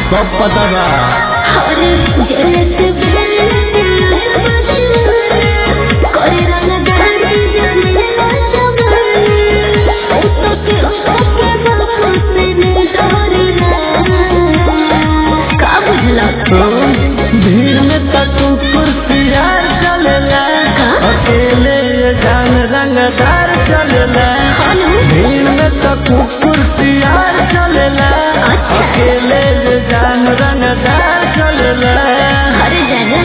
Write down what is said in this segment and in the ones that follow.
सब पता बा अरे जलत बदलत करे रंग दारी जाने जवानी ओ तो के ओ के बाबू से न डरना का बुझला भीड़ में तो तू कुर्सियार चलेला का? अकेले ये जान रंगदार चलेला हेलो भीड़ में तो तू कुर्सियार चलेला अच्छा। अकेले ये जान रंगदार चलेला अरे जाना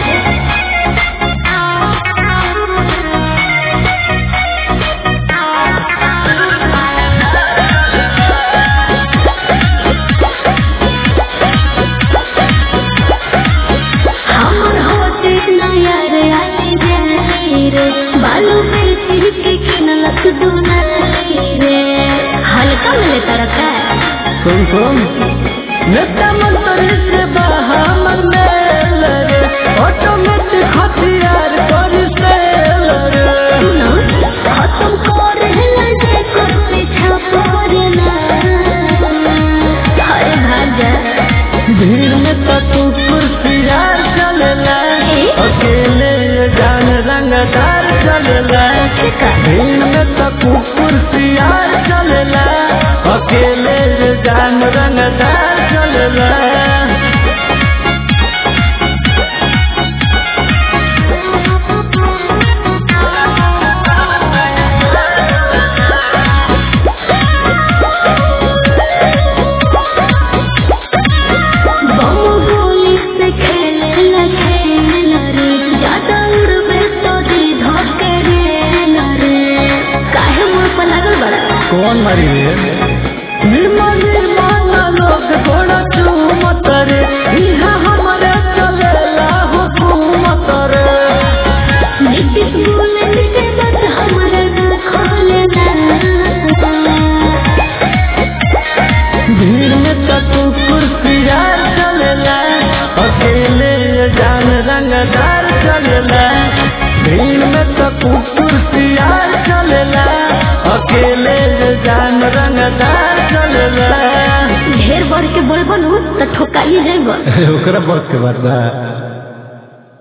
हमर होते नया रे आई जाई रे बालू पे सिर के किनलक दुनाई रे हल्का मिले तरका सुन सुन नेता मंत्री से बाहर मेल रे ऑटोमेटिक हथियार कर सेल रे सुनो खत्म कर हेला जे कर पीछा पड़ना अरे भाग जा भीड़ में तो तू कुर्सियार चलेला ए? अकेले ये जान रंगदार चलेला ठीक है भीड़ में तो तू कुर्सियार चलेला अकेले ये जान रंगदार चलेला बम गोली से खेले खेल रे ज्यादा उड़बे तो दी धोके रे रे काहे मुंह पर लागल बड़ा कौन मारी रे निर्मल निर्मल लोग घोड़ा चूमत रे इहा हमारे चलेला हुकूमत रे नीतीश बोले के बात हमारा ना खोलेला भीड़ में तो तू कुर्सियार चलेला अकेले ये जान रंगदार चलेला भीड़ में तो तू कुर्सियार चलेला अकेले ये जान रंगदार चलेला ढेर बढ़ के बोल बनू तो ठोकाई जाएगा ओकरा बस के बात बा